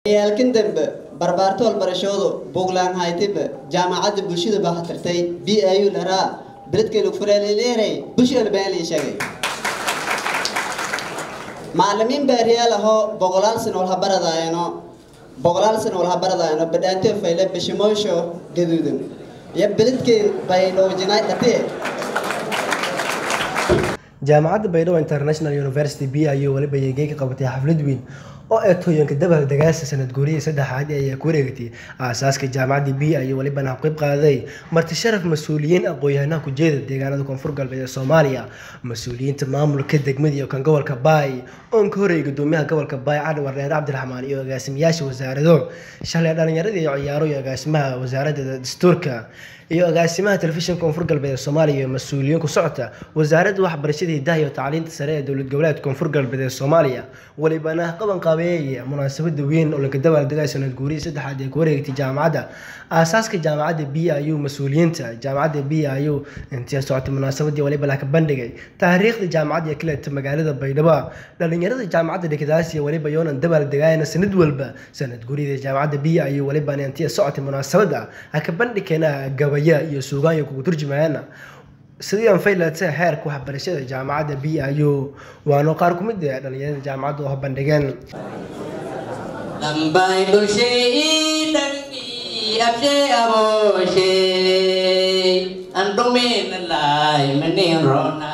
yaalkin dambe barbaarto walbarashoodu buuglaan haytiba jaamacadda bulshada baa hatirtay b i u laraa beledkeenu furaaleleeray bulshada baa la sheegay macallimiin baariyaal ahoo boqolaal sano wal habaradaayano boqolaal sano wal habaradaayano badhaanto fayle bishimoosho gaduudan iyo beledkeen bay dhoojinay dhatee jaamacadda baydhabo international university b i u waliba yeegey ka qabatay xaflad weyn oo ee tooyanka dabal dagaasa sanad guuriyii saddexaad ayaa ku wareegatay aasaaska jaamacadda b i u walibana qayb qaaday marti sharaf mas-uuliyiin aqoon-yahanaha kujeeda deegaanada koonfur galbeed ee soomaaliya mas-uuliyiinta maamulka degmada iyo kan gobolka baay oon ka horreeyay gudoomiyaha gobolka baay cali wareere cabdiraxmaan iyo agaasimayaasha wasaarado shalay dhalinyarada iyo ciyaaro iyo agaasimaha wasaaradda dastuurka iyo agaasimaha telefishinka koonfur galbeed ee soomaaliya iyo mas-uuliyiin ku socota wasaaradda waxbarashada hidaha iyo tacliinta sare ee dowlad goboleedka koonfur galbeed ee soomaaliya walibana qaban qaabeeyaya munaasabada weyn oo laga dabaaldegay sanad guurihii saddexaad ee ku wareegtay jaamacadda aasaaska jaamacadda b i u mas-uuliyiinta jaamacadda b i u intii socotay munaasabadii waliba la ka bandhigay taariikhda jaamacadda ee kaleta magaalada baydhabo dhalinyarada jaamacadda dhigdaasiya waliba yoonan dabaaldegayana sanad walba sanad guurida jaamacadda b i u walibana intii socotay munaasabada ha ka bandhigkeena gabaya iyo suugaan iyo kugu turjumayana sidii aan faylata heerka waxbarashada jaamacadda b i u waana qaar ku mid ah dhalinyarada jaamacadda oo bandhigeen lambay bulshey dhangi abshe aboshe andumin lai manin rona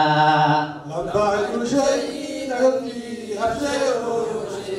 lambay bulshey dhangi abshe aboshe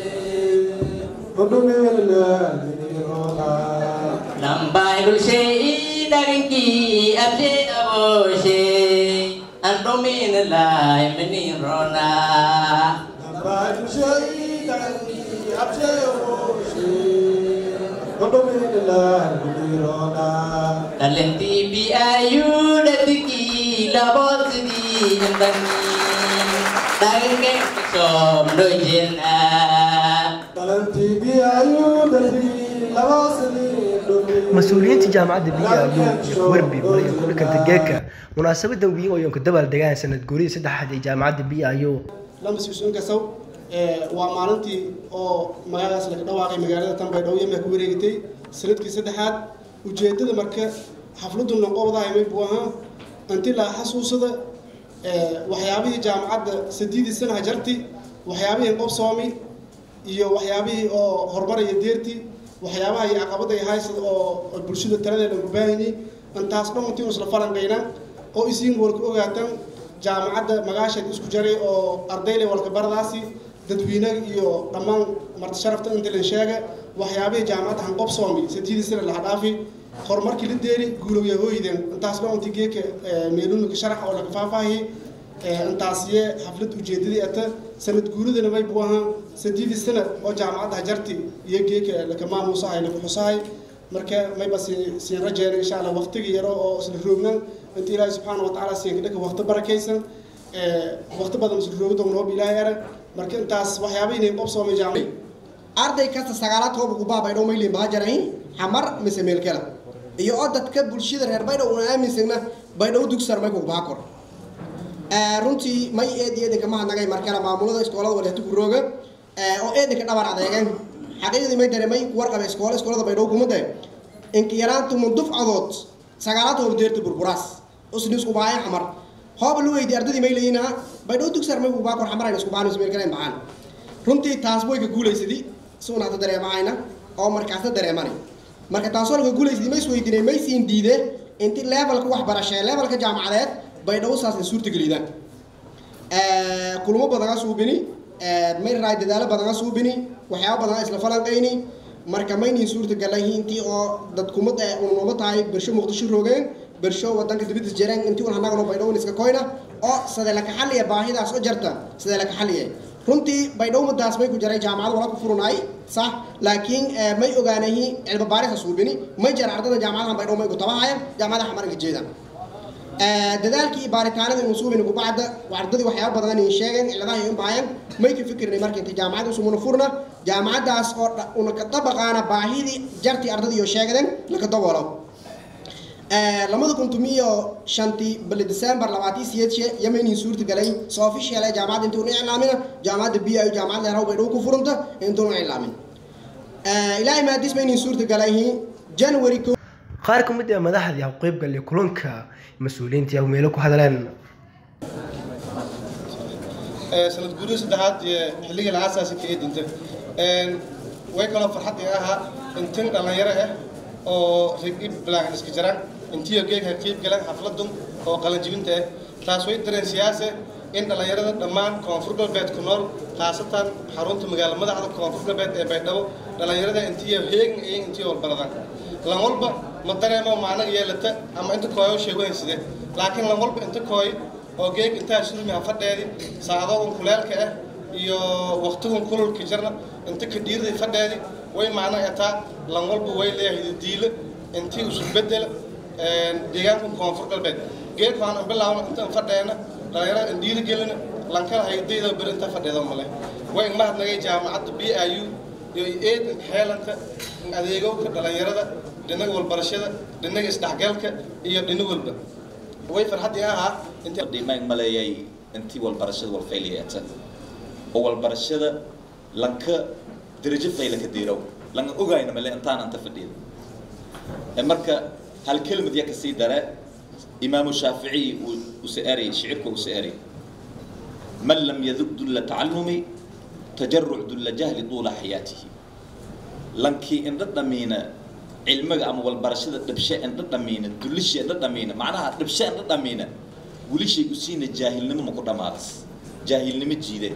andumin lai manin rona lambay bulshey dhangi abshe aboshe andumin lai manin rona lambay bulshey dhangi abshe aboshe andumin lai manin rona Dalanti bi ayu datiki labosidi andani Dagenge som dojena dalantii biyayu dalbi labaasani mas-uuliyiinta jaamacadda b i u iyo kuwarbi maraya kulka degeeka munaasabadan weyn oo yoonka dabaaldegaan sanad guurihii saddexaad ee jaamacadda b i u lama siisuun kasaw waa maalintii oo magaaladaas laga dhawaaqay magaalada tan baydhabo yama ku wareegatay sanadkii saddexaad ujeedada marka xafladu noqobdahay buu ahaa inti la xasuusada waxyaabihii jaamacadda sadiidii sana hajarti waxyaabihii qobsoomi iyo waxyaabihii oo horumaraya deerti waxyaabaha iyo caqabada ay haysad oo bulshada taladeeda ugu baahanyay intaas dhan intii isla falanqayna oo isiin walka ogaatan jaamacadda magaasheed isku jaray oo ardayle walka baradaasi dadweynaga iyo dhammaan marti sharafta inta la sheega waxyaabihii jaamacadda hanqobsoomi sadiidii sana laha dhaafi horumarkii la deeri guulowya hooyden intaas dhan intii geeka meelunaka sharax oo laga faahfaahiyey intaasiye xaflad ujeedadii ata sanad guuridana may buu ahaa sadiidii sana oo jaamacadda hajarti iyo geeka laka maamuusahay laka xusahay marka mayba siin rajeena insha allah waqtiga yaro oo isla roognan inta ilaahi subxaana wa tacaala siin kadhaka waqti barakaysan waqti badan isla roogi doon hoob ilaahay ara marka intaas waxyaaba inay qobsoomay jaamacad arday kasta sagaalaad hoob ugu baabaydhow mayli baa jarayn xamar mise meelkela iyo oo dadka bulshada reer baydhow una aaminsagna baydhow dugsar may kugu baa kor runtii may eed eedanka mahadnagay markale maamulada iskoolada waleeto ku rooga oo eedanka dhabar adeegeen xaqiiqdii may dareemay warqaba iskoola iskoolada baydhow kuma day inka yaraantu mundufcadood sagaalaad hoob deerta burburaas usni isku baaya xamar hooba lu weydi ardadii may leeyinaa baydhow dugsar may kugu baa kor xamar ayna isku baan meel kale baxaan runtii taas way ka guulaysadii suunaata dareemahayna oo markaasna dareemanay marka taasoo laga guulaysadii may isweydiinay may siin diide inti levelka waxbarashee levelka jaamacadeed baydhabo saasna suurtagelidaan kulmo badana suubini may raay dadaalo badana suubini waxyaaba badana isla falanqayni marka maynin suurtagalay intii oo dadkumad unuma tahay bersho muqdisho roogeen bersho wadanka dibadis jareen intii un hanagano baydhabo iska koyna oo sidee laka xaliya baahidaas oo jarta sidee laka xaliya runtii baydhabo madaas may ku jaray jaamacad wala ku furunay sax laakiin may ogaanayi cilmi baarisa suubini may jara ardada jaamacadaha baydhabo may ku tabahayaan jaamacadaha xamaranka jeedaan dadaalkii baaritaanada inu suubin kubacda ardadii waxyaaba badan ay sheegeen ciladaha ay baayeen may ka fikirnay marka inta jaamacad usumuna furna jaamacadaas oo una ka dabaqaana baahidii jartii ardadii oo sheegden laka daboolo lamada kun tumiyo shantii bali december labaatii siyeedshe yamenii suurta galay soo official ee jaamacadda intii una iclaamina jaamacadda b i jaamacad leeraw bay dhow ku furanta intuuna iclaamin ilaahay maadiis ma inin suurta galayhi january ko qaar ka mid ah madaxdii ha qeyb galay kulanka mas-uuliyiintii ah meelo ku hadleen sanad guurihii saddexaad ee xilligii la aasaasi ka eedinta way kaloo farxad iga ahaa intin dhallinyaro ah oo rigi bilaagan iska jiraan intiyo geegha qiib galan xafladun oo qalanjibinta ah taas way dareen siyaase in dhallinyarada dhammaan koonfur galbeed ku nool khaasatan xarunta magaalo madaxda koonfur galbeed ee baydhabo dhallinyarada intiyo heegan iyo intiyo walbaradan lan walba ma dareemo macno yeelata ama inta kooyo sheegayn side laakiin lan walba inta kooy oo geeg intaa surmi ha fadheedi saacadoodun kuleelka ah iyo waqtigun kululka jirna inta ka dhiirday fadheedi way macno etaa lan walba way leeyahay diile intii isu bedela deegaanka koonfur galbeed geeg waan bilaawna intaan fadheena dhalinyarada in dhiiri gelina lankala haydayda beri inta fadheedo male way mahadnagay jaamacadda b i u iyo eedanka xeelanka adeegowka dhalinyarada dhinaga walbarashada dhinaga isdhexgalka iyo dhina walba way farxaddii ahaa dhimaan maleeyay intii walbarashada walfayliyeeta oo walbarashada lanka darajo fayla ka diirow langa ogayna male intaan anta fadhiida marka hal kelmad ya kasii dare imaamu shaafici use eray shicirka use eray man lam yadug dulla tacallumi tajaruc dulla jahli tuula xayaatihi lankii indha dhamiina cilmiga ama walbarashada dhibshe indha dhamiina dullisha indha dhamiina macnaha dhibshe indha dhamiina wilishay u siina jaahilnimo ma ku dhammaadas jaahilnimo jiide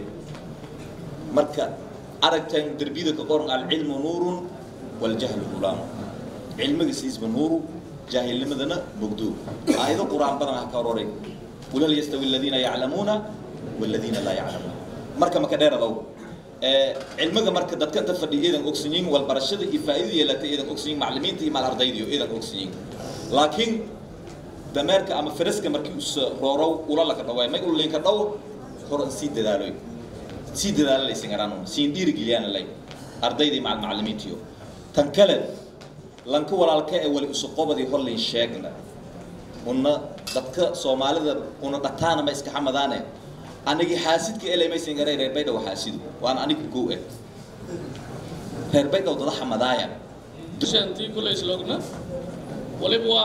marka aragtaan derbiyada ka qoran alcilmu nuurun waljahlu hulaamu cilmiga siisba nuuru jaahilnimadana mugdo aayado qur-aan badan ah ka ororay ulal yastawi aladiina yaclamuuna waladiina laa yaclamuun marka maka dheeradow cilmiga marka dadka inta fadhiya iidan ogsanyiin walbarashada iyo faa'iida yeelata iidan ogsanyiin macallimiinta iyo maal ardayda iyo iidan ogsanyiin laakiin dameerka ama faraska markii us roorow ula laka dhawaay may ulinka dhaw hor sii dadaaloy sii dadaalalay singaraan siin dhiirigeliyaan lay ardayda iyo macallimiintiyo tan kale lanka walaalka ee wali isu qobadii horlayn sheegna una dadka soomaalida una dhataana ma iska xamadaane anigi xaasidka elemaysan garay reer baydhaw xaasidu waan anigu gow eh reer baydhaw dada xamadaaya shantii kulay isloogna waliba waa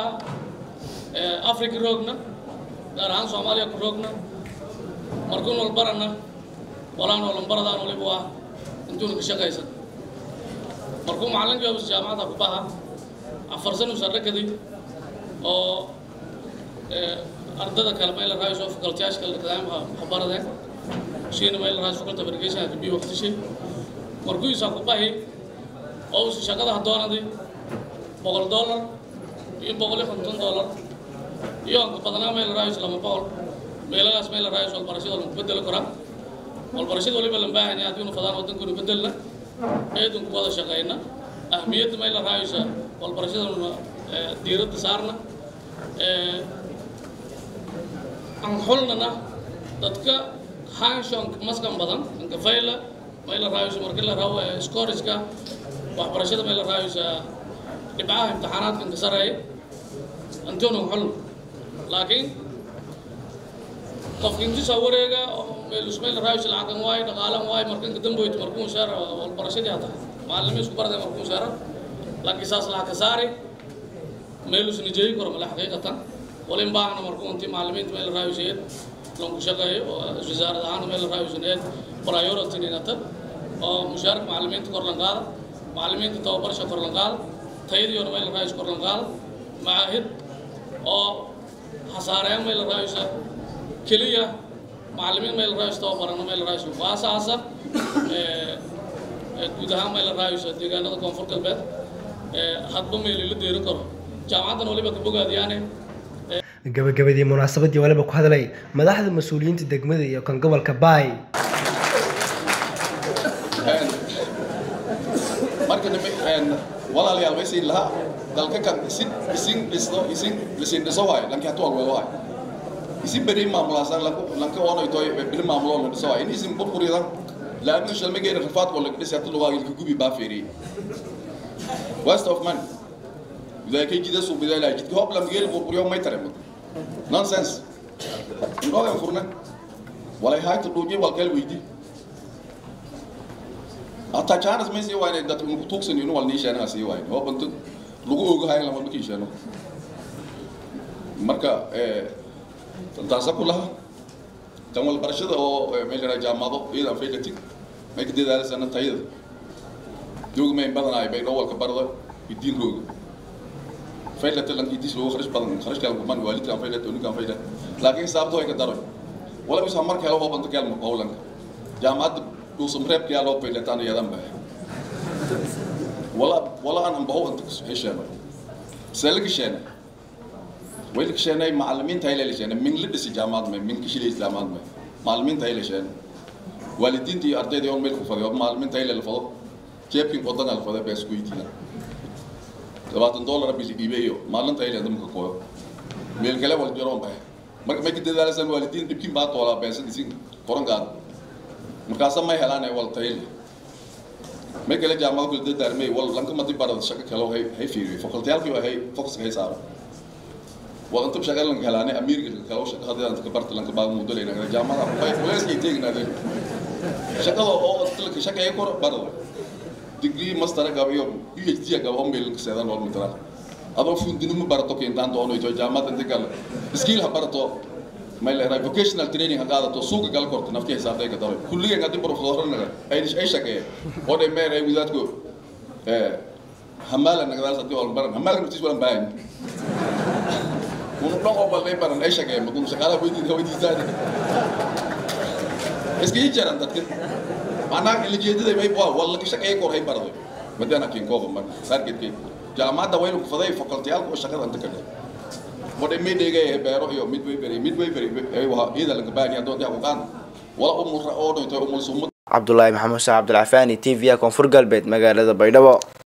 africa roogna gaar ahaan soomaaliya ku roogna markuun walbarana walaan walanbaradaan waliba waa intuuna ka shaqaysan markuu macallinkii obis jaamacadda ku baha afar sano sardhakaday oo ardada kale mayla raayso facultiyaasha kale kadaamha waxbaradeen shiina mayla raayso faculty of education ka bi waqtishay markuu isaa ku bahi oo uu shaqada hadoonaday boqol dollar iyo boqol iyo konton dollar iyo aan ku badnaa mayla raayso lama boqol meelagaas mayla raayso walbarashada lagu bedeli karaa walbarashada waliba lan baahan yahay haddiinu fadaan waddankunu bedelna eedun ku wada shaqayna ahmiyadda mayla raayso walbarashadana diiradda saarna aan xulnana dadka hanshonk maskan badan inkafayla mayla raayso markii la rabo scoriska waxbarashada mayla raayso dhibcaha imtixaanaadka inka sareeya antoona xulna laakiin qofka intisa wareega meelus mayla raayso lacagan waayo dhaqaalan waayo marka inka damboyto markuu sheera walbarashadii hata macallimiin isku barday markuu sheera laakiin saas laha ka saari meelus nijeeyi karo male xaqiiqatan walin baahna markuu intii macallimiinta meel raayuseed lanku shaqeeyo oo wasaarad ahaan meel raayusaneed priority ninata oo mushaarka macallimiinta kor lan qaada macallimiinta tababarsha kor lan qaada tayadiyoona meel raayus kor lan qaada macaahid oo hasaareyn meel raayusa keliya macallimiin meel raayus tababarana meel raayus waasaasa guud ahaan meel raayusa deegaanada koonfur galbeed hadba meel la deeri karo jaamacaddan waliba ka bogaadiyaane gabagabadii munaasabadii waliba ku hadlay madaxda mas-uuliyiinta degmada iyo kan gobolka baay marka dambe walaalayaal way siin lahaa dalka kan isin isin dhisno isin lisin dhiso waayo lanki hatu walweelo waayo isin beri maamulaasan lanku lanka wanoy toy beri maamulo la dhiso waayo in isin burburidan laanu shalmageera rafaad wala dhisi hatu lugaa ilka gubi baa feeriyey waste of money إذا كي جدا سو بدأ لا جد هوب لم يجري بوريو ما يترم nonsense يبغى ينفرنا ولا هاي تدوجي والكل ويدي hataa jaanas may sii waayne dadka inu tuugsan inu wal niisheena sii waayne oo bantu lagu ogahay lama ma kiisheeno marka taasa ku laha tan wal barashada oo meel yara jaamado iyada faydati may ka dadaalasana tayada doog may badanaay bay dhowalka barada idiin rooga faydata lan idis loo kharash badan kharash kala kuman waalidka faydata unika faydata laakiin sababto ay ka daray wala bisa marka helo hoobanta kelma howlanka jaamacadda dhuusam reebka yaa loo faydataana yadan baa wala wala aan baho anta hesheena selka sheena ويلك شيء معلمين تايل اللي شيء من لبس جامعات من من كشيل جامعات من معلمين تايل شيء والدين دي أرتي ديون ملك فضي معلمين تايل الفضل كيف كن قدنا الفضل بس كوي تينا سبعة دولار بيجي يبيعه معلم تايل عندهم كقوة ميل كلا ولا جرام به ما ما كده ده لازم والدين يمكن بعد ولا بس ديسين كورن قاد مكاسب ما يهلانه ولا تايل ما كلا جامعات كل ده درمي ولا لانك ما تبارد شكل كلو هي هي فيري فقلت يالك هي فوكس هي صار وانتم شغال لك هلاني امير كلو شغال هذا انت كبرت لك بعض مدل هنا جامعه باي كويس يتيك نادي شغال او قلت لك شغال يكور برضه ديجري ماستر قبل يوم بي اتش دي قبل ام بيلك سيدان ولا مترا ابو فون دينو مبارتو كين دان دونو يتو جامعه انت قال سكيل هبرتو ما له فوكيشنال تريننج هذا تو سوق قال كورت نفتي حساب ده كده كل اللي قاعد بروفيسور نغا اي اي شكه ودي مير اي وذاتكو اه حمال انا قال صدق ولا برن حمال متيش ولا باين Uno no oba le para naisha ke mo kung sakala pwede daw hindi sa Eski hijaran tat Mana ilijedi de may bua wala kisha kay kor hay para do. Madana kin ko man sarkit ki. Jama da waylo faday faculty al ko shakal anta kada. Mode me de gay bero yo midway beri midway beri ay wa ida lang ba ni ado ya kan. Wala umur ra odo to umul sumut cabdulaahi maxamuud sax cabdilcafaani t v-a koonfur galbeed magaalada baydhabo